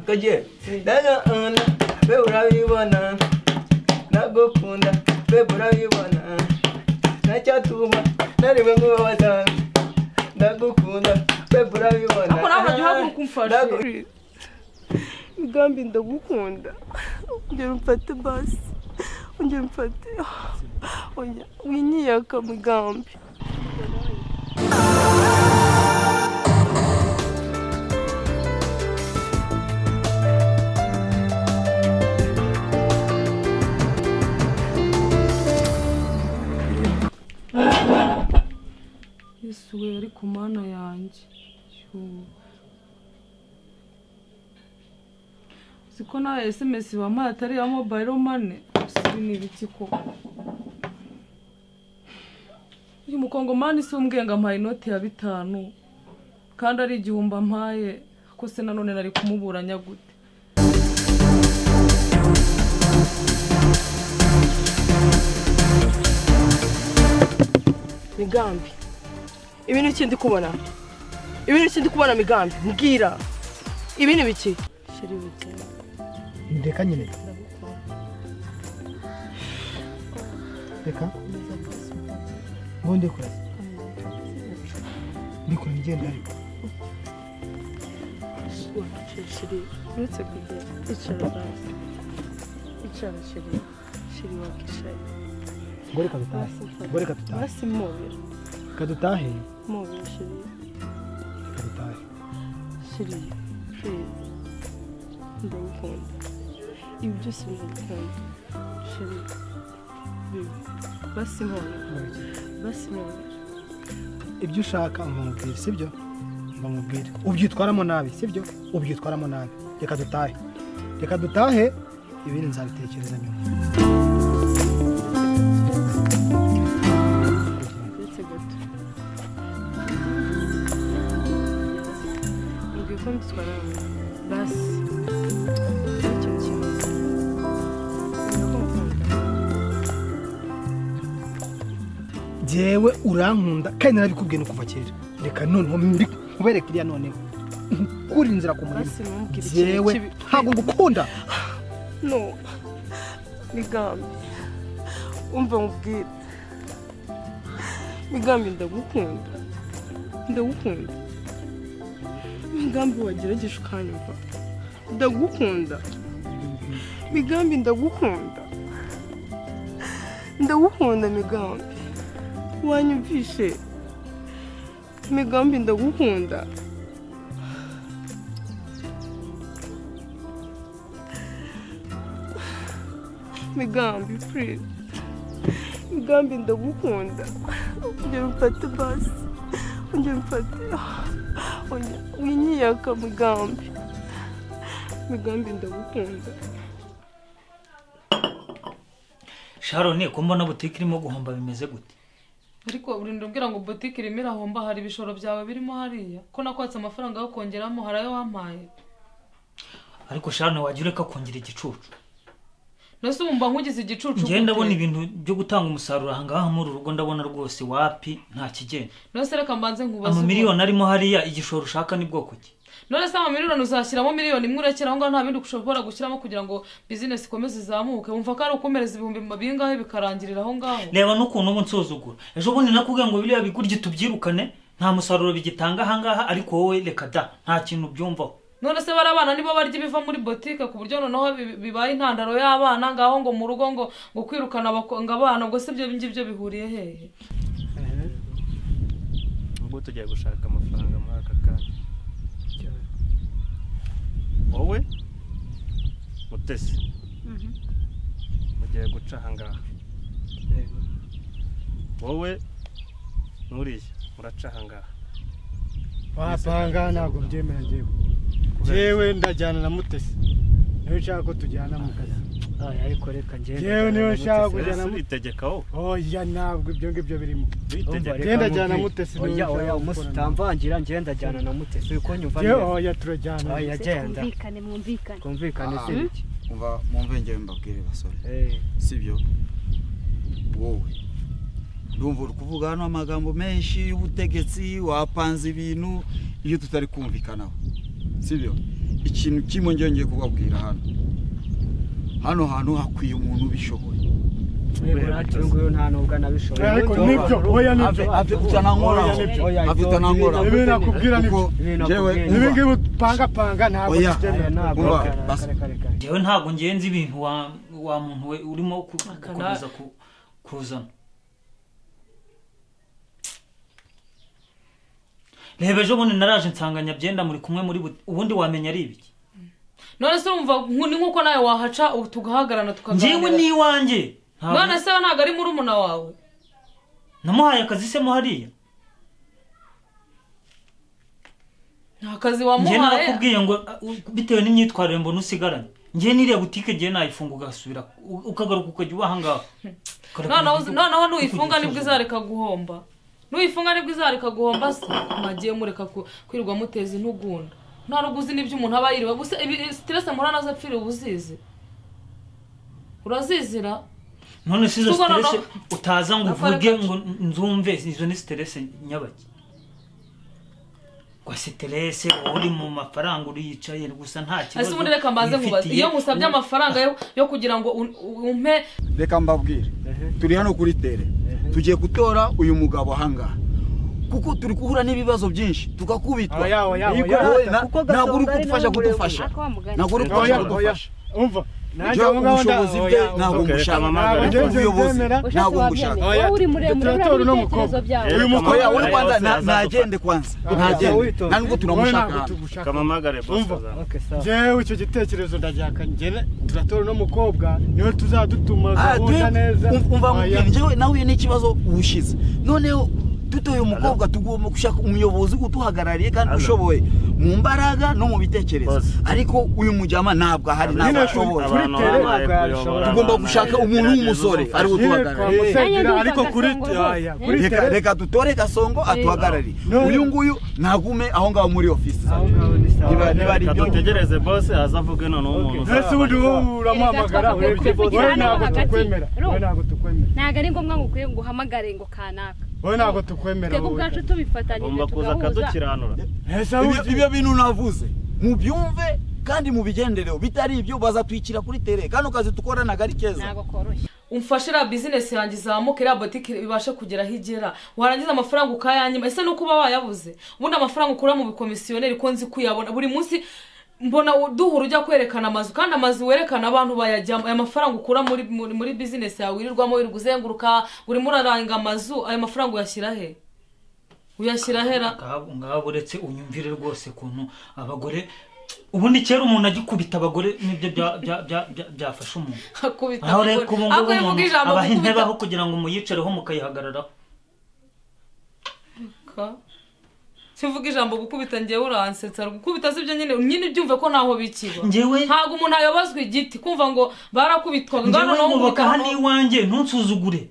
oye ndagana we urabibona nagukunda we urabibona ntacyatuma ntarebe nkubabaza ndagukunda we urabibona Ako nawe uragihaguruka umfashe. Ndagu- migambi ndagukunda ongera umfate basi ongera umfate oya winyiyaka migambi yesu we ari ku mana yanjye Yoo. uzi ko nawe sms bampaye atari iya mobile money gusa ibi ni ibiki koko uyu mukongomani si umbwenga ampaye inoti ya bitanu kandi ari igihumbi ampaye ko se nanone nari kumuburanya gute migambi ibi ni iki ndi kubona ibi ni iki ndi kubona migambi mbwira ibi ni biki sheri bike reka nyine reka ubu ndikora ndikora ngenda ariko sheri uretse kugira icara basi icara sheri sheri wakicaye ngo reka dutahe ngo reka dutahe basi mobera reka dutahe mobera sheri reka dutahe sheri purize ndagukunda ibi byose ndagukunda sheri bibi basi mobera basi mobera ibyo ushaka mbamubwira sibyo mbamubwira ubyitwaramo nabi sibyo ubyitwaramo nabi reka dutahe reka dutahe ibindi nzabitekereza nyuma uretse gato mbwiye ko mbitwara basi icyo kintu njyewe urankunda kandi narabikubwiye no kuva kera reka noneho mbiri- nkubereke iriya noneho nkuri inzira ku murima basi ntumbwire ikintu njyewe kibi ntabwo ngukunda no migambi umva nkubwire migambi ndagukunda ndagukunda migambi wagerageje ukanyumva ndagukunda migambi ndagukunda ndagukunda migambi wanyumvishe migambi ndagukunda migambi please migambi ndagukunda ongera umfate basi ongera umfate oya winyiyaka migambi migambi ndagukunda sharoni ko mbona butike irimo guhomba bimeze gute ariko urinda ubwira ngo botike irimo irahomba hari ibishoro byawe birimo hariya ko nakwatse amafaranga yo kongeramo hari ayo wampaye ariko sharoni wajya ureka kongera igicucu nose wumva nkugize igicucu njyewe gute? ndabona ibintu byo gutanga umusaruro ahangaha muri uru rugo ndabona rwose wapi nta kigenda nose reka mbanze nkubaze amamiliyoni arimo hariya igishoro ushaka ni bwoko ki ukuntu. none se amamiliyoni uzashyiramo miliyoni imwe urekera aho ngaho nta bindi ushobora gushyiramo kugira ngo bizinesi ikomeze izamuke wumva ko ari ukomereza ibihumbi bingahe bikarangirira aho ngaho reba n'ukuntu uba unsuzugura ejo bundi nakubwiye ngo biriya bigurye tubyirukane nta musaruro bigitanga ahangaha ariko wowe reka da nta kintu ubyumvaho none se bari abana nibo barya ibiva muri botike ku buryo noneho bi- bibaye intandaro y'abana ngaho ngo mu rugo ngo ngo kwirukana abakobwa abana ubwo se ibyo ngibyo bihuriye hehe ubwo tugiye gushaka amafaranga muri aka kanya wowe mutesi mugiye guca ahangaha wowe n'uriya muraca ahangaha papa ahangaha ntabwo mbyemera njyewe njyewe ndajyana na mutesi niyo nshaka ko tujyana mu kazi ariko reka njyewe niyo nshaka kujya na ese mutesi witegeka wowe oya ntabwo ibyo ngibyo birimo witegeka reka ndajyana mutesi niwe oya nshaka oya umunsi gukorana. utamvangira ngenda ajyana na mutesi uri kunyumva njyewe neza oya turajyana oya genda mwumvikane mwumvikane twumvikane Ah. si bike umva mumve njyewe mbabwire basore Eh, sibyo wowe ndumva uri kuvuga hano amagambo menshi y'ubutegetsi wapanze ibintu iyo tutari kumvikanaho sibyo ikintu kimwe ngenge kubabwira hano hano hantu hakwiye umuntu ubishoboye uyu nguyu nta nubwo anabishoboye ariko nibyo oya nibyo afite na nkora Oya, ibyo- afite na nkora ibi nakubwira nibyo kuko Ibintu njyewe nakubwira. ibi ngibi upangapanga ntabwo Oya. Aya tubyemera ntabwo Umva, kare, bas- kare, kare, kare. njyewe ntabwo ngenzi ibintu wa wa muntu we urimo ku- Akana- gukomeza ku- kuzana reba ejo bundi naraje nsanganya byenda muri kumwe muri bu- ubundi wamenya ari ibiki none se urumva nku- ni nk'uko nawe wahaca ubu tugahagarana njyewe tukaganira n'iwanjye Ntabwo- none se we ntabwo ari murumuna wawe namuhaye akazi se mo hariya nta kazi njye wamuhaye narakubwiye ngo uh, bitewe n'imyitwarire mbona usigaranye njye n'iriya butike njye nayifunga ugasubira u- ukagaruka ukajya uba ahangaha Ukagaruka noneho mu uzi- gihugu. noneho nuyifunga Ukujya nibwo usuzuma. izareka guhomba nuyifunga nibwo izareka guhomba se mwagiye mureka ku- kwirirwa muteza intugunda nta rugo uzi n'ibyo umuntu aba yiriwe gusa ibi siteresi muhura nazo apfiriye uba uzizi urazizira none si izo Kuko noneho- siterese utaza ngo Akora uvuge kacu. ngo nzumve izo ni siterese nyabaki kwa siterese wowe uri mu mafaranga uriyicaye gusa nta ese kibazo ubundi reka mbaze nkubaze wifitiye. iyo musabye amafaranga yo- yo kugira ngo un- umpe reka mbabwire turi hano kuri tere tugiye gutora uyu mugabo ahangaha kuko turi guhura n'ibibazo byinshi tugakubitwa Oya, oya, Iyi oya. wowe na- Kuko ntabwo uri Gasongo ari kudufasha nawe kudufasha ako wamugani ntabwo uri oya oya kudufasha kudufasha umva nanjye Ibyo aho ngaho nda- ubushobozi bwe oya, ntabwo Okay, ngushaka reka ntabwo mpamagare. ubuyobozi Ushatse ushatse ntabwo wabyemera ngushaka Oya, wowe uri muremure turatora uri uno ibitekerezo mukobwa. byawe Uyu mukobwa oya wowe Oya, kwanza yose na- yazadufasha. ntagende kwanza Oya, ntagende witonze. nta nubwo wowe turamushaka ntabwo hano tugushaka. kamamagare bosi Umva. azana Okay, sawa. jewe icyo gitekerezo ndagihakanye njye turatora uno mukobwa niwe tuzadutuma Ah, gahunda dwe- neza um- umva Oya. nkubwira njyewe nawe iyo ni ikibazo uwushize noneho dutoye umukobwa tugomba gushaka umuyobozi uduhagarariye kandi Alo. ushoboye mu mbaraga no mu bitekerezo Bose. ariko uyu mujyama ntabwo ahari ntabwo Nyine ashoboye kuri abantu tere- babaye kuyobora tugomba abantu, gushaka gerageza umuntu w'umusore uzufashe. ari we Yewe kwa uduhagarariye Aya Musenyeri ndumva ariko kuri Gasongo Oya, oya, rwose. kuri reka tere reka dutore gasongo atuhagarariye No. uyu nguyu ntagume aho ngaho muri ofisi aho ngaho ni sawa niba niba ari reka ibyo dutegereze bosi azavuge noneho umuntu Okay. ese ubundi wowe uramuhamagara Erega ureke twavuga wowe kuri ntabwo hagati. tukwemera Ro. wowe ntabwo tukwemera ntabwo ari ngombwa ngo ukwiye ngo uhamagare ngo kanaka wowe ntabwo tukwemera twebwe wowe ubwacu tubifatanyije agomba kuza tugahuza akadukiranura ese Ibyo- ubundi ibyo bintu navuze mubyumve kandi mubigendereho bitari ibyo bazatwikira kuri tere kano kazi dukora ntabwo ari keza ntabwo koroshye umfashe iriya bizinesi yanjye izamuke iriya botike ibashe kugera aho igera warangiza amafaranga ukayanyima ese nuko uba wayabuze ubundi amafaranga ukura mu bikomisiyoneri ko nzi kuyabona buri munsi mbona u- duhura ujya kwerekana amazu kandi amazu werekana abantu bayajyamo aya mafaranga ukura muri muri, muri bizinesi yawe wirirwamo wirirwa uzenguruka urimo uraranga amazu ayo mafaranga uyashyira he uyashyira hera Ngabo- ngabo uretse unyumvire rwose ukuntu abagore ubundi kera umuntu agikubita abagore nibyo bya- bya- bya- bya- byafashe umuntu akubita aho rero abagore. ku bungubu ahubwo iyo uvuga umuntu ijambo abaha intebe gukubita aho kugira ngo muyicareho mukayihagararaho Ka- tuvuga ijambo gukubita njyewe uransetsa gukubita sibyo nyine nyine byumve ko ntaho bikiba Njyewe- ntabwo umuntu ayobozwa igiti kumva ngo barakubitwaga njyewe noneho ngobaka nkubita hano hano. iwanjye ntunsuzugure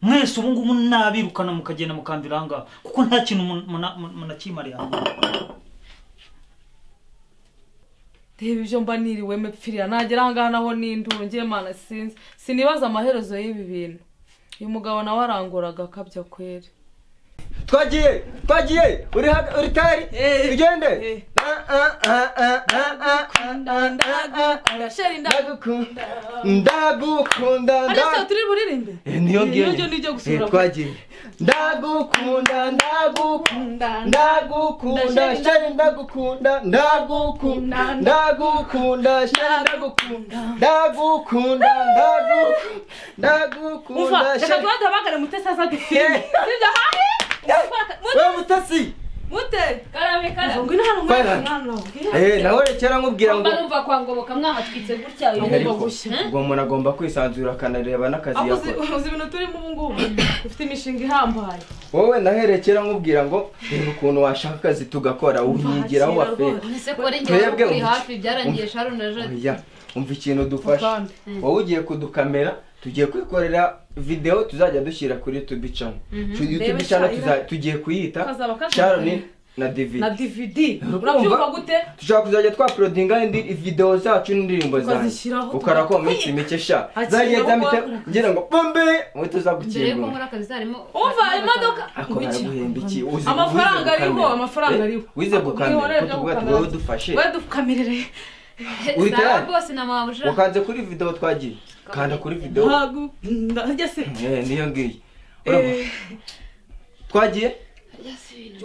mwese ubu ngubu nabirukana mukagenda mukambira aha ngaha kuko nta kintu mu- muna- mu- munakimariye aha ngaha reba ibyo mba niriwe mepfirira nagera ahangaha naho n'induru ngiye mana sinzi sinibaza amaherezo y'ibi bintu uyu mugabo nawe arangoraga akabya kweri twagiye twagiye uri hag- uri tari Eh. tugende Eh. Ah, ah, ah, ah, ah, ah, ah, ah, ah. sheri nda ndagukunda ndagukunda ariko nda- se turi buririmbe Eh, niyo ngiye niyo ngiye gusura Eh, twagiye ndagukunda ndagukunda ndagukunda sheri ndagukunda ndagukunda ndagukunda sheri ndagukunda ndagukunda ndagukunda ndagukunda umva reka sheri duhagamagare mutesi aza dufilime sibyo hayi we mutasi mute karabe karabe ngo ino hano Fire. umwana umwana wabwira eh nawe rekera nkubwira ngo mba numva kwa ngoboka mwahatwitse gutya uyu Ariko, mugabo gushya ubwo umuntu agomba kwisanzura akanareba n'akazi aho uzi yakora uzi ibintu turimo ubu ngubu ufite imishinga ihambaye wowe naherekera nkubwira ngo reba ukuntu washaka akazi tugakora unyigiraho Nta kintu wafera rwose. ese kora Twebwe ingewe kuri ubu- hafi byarangiye sharon na jade oya umva ikintu dufasha Akandi. wowe ugiye kudukamera tugiye kwikorera videwo tuzajya dushyira kuri youtube channel Mhm. Kuri youtube Rebe channel Shayira. tuza- tugiye kuyita Kazaba kadukoreye. sharon na divi na dvd urabyumva gute dushobora kuzajya twaporodinga indi video zacu n'indirimbo zanjye Ukazishyiraho, ukarako tukakwiga. minsi mike sha Hakiri zagiye aho zamite kwagura. ngira ngo bombe uhita uza mbere yuko gukingura nkora akazi harimo umva imodoka ako Wiki. baraguhemba iki uzi amafaranga wize ariho gukamera. amafaranga Eh, ariho wize Ako gukamera bwihorere ko byo tuvuga gukamera. tubaho dufashe we dukamirire Uhita Sawa yari. rwose na mabuja wakanze kuri video twagiye kanda kuri video ntago ndajya se Eh, niyo ngiyo Urumva? twagiye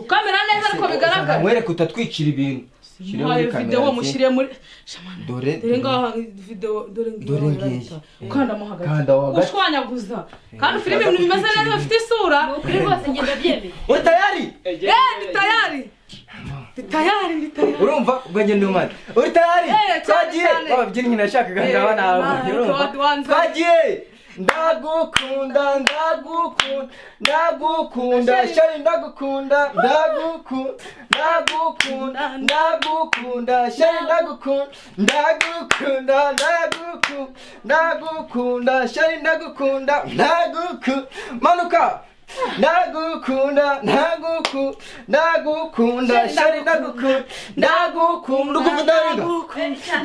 ukamera neza ariko bigaragara mwereke utatwicira ibintu Shyira muri muhaye kamera, videwo zi. mushyire muri shamana dore dore ngaha videwo dore ngiyi Dore ngiyi. urayita. ukandamo hagati Kanda mo hagati. ushwanyaguza kandi Eh, filime ukaza ibintu bimeze kwicira neza bifite isura ni ukuri rwose ngenda byemeye uri tayari Eh, ndi tayari ndi tayari ndi tayari urumva ubwo njye ndi umwana uri tayari Eh, cyane, twagiye cyane. babyinnyi nashakaga Eh, ndabona Imana, ababyinnyi ikaba duhanze. twagiye ndagukunda ndagukunda ndagukunda shari ndagukunda ndagukunda ndagukunda ndagukunda shari ndagukunda ndagukunda ndagukunda ndagukunda shari ndagukunda ndagukunda manuka ndagukunda ndagukunda ndagukunda shari ndagukunda ndagukunda ukumva ndarenga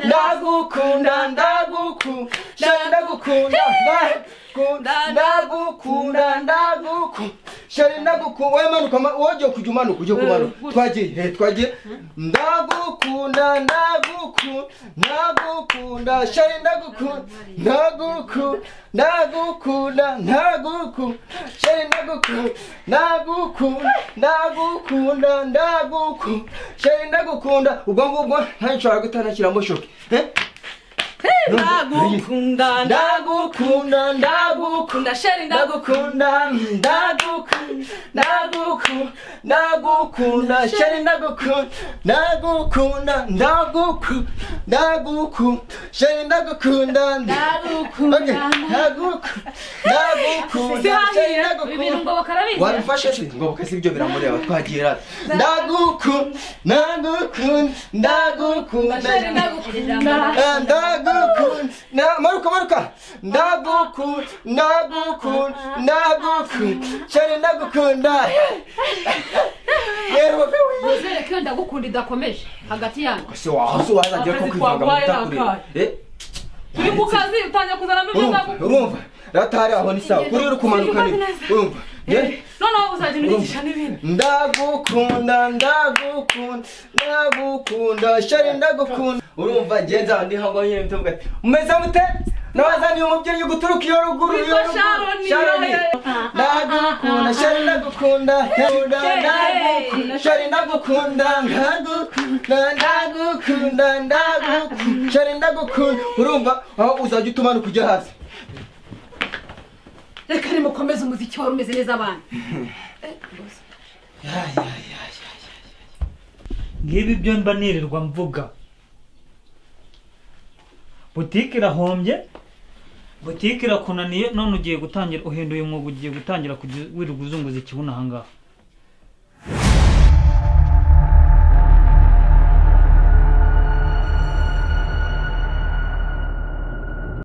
ndagukunda ndagukunda shari ndagukunda ndagukunda ndagukunda ndagukunda shari ndagukunda wowe manuka ma- wowe ugiye kujya umanuka ugiye kumanuka twagiye he twagiye ndagukunda ndagukunda ndagukunda shari ndagukunda ndagukunda ndagukunda ndagukunda shari ndagukunda ndagukunda ndagukunda ndagukunda shari ndagukunda ubwo ngubwo ntashobora gutanashyiramo shoke Eh? ndagukunda ndagukunda ndagukunda ndagukunda sheri ndagukunda ndagukunda ndagukunda ndagukunda ndagukunda sheri ndagukunda ndagukunda ndagukunda ndagukunda sheri ndagukunda ndagukunda ndagukunda ndagukunda sheri ibintu ndagukunda ngo bakarabigira wabifashe se ngoboka si ibyo biramureba twagira ati ndagukunda ndagukunda ndagukunda ndagukunda na- maruka maruka ndagukunda ndagukunda ndagukunda cyane ndagukunda rero babe uzereke iyo ndagukunda idakomeje hagati yanyu se wahoze wazajya ko kwivanga mu bitakuri eh uri mu kazi utangiye kuzanamo ibyo urumva ndagukunda urumva ratari aho ni sawa kuri uri kumanuka ni urumva Eh, noneho uzajya unigisha n'ibindi ndagukunda ndagukunda ndagukunda shari ndagukunda urumva ngenza ndi hango nyine mvuga ati umeze mute nabazaniye umubyeyi uguturuka iyo ruguru iyo Witwa ruguru Sharon, Sharon. yo, yo. ndagukunda shari ndagukunda ndagukunda ndagukunda shari ndagukunda ndagukunda ndagukunda ndagukunda shari ndagukunda urumva aho uzajya utumanuka ujya hasi reka nimukomeze umuziki wari umeze neza abantu ngibi byo mba nirirwa mvuga butike irahombye butike irakunaniye none ugiye gutangira uhinduye umwuga ugiye gutangira kujya wirirwa uzunguza ikibuno ahangaha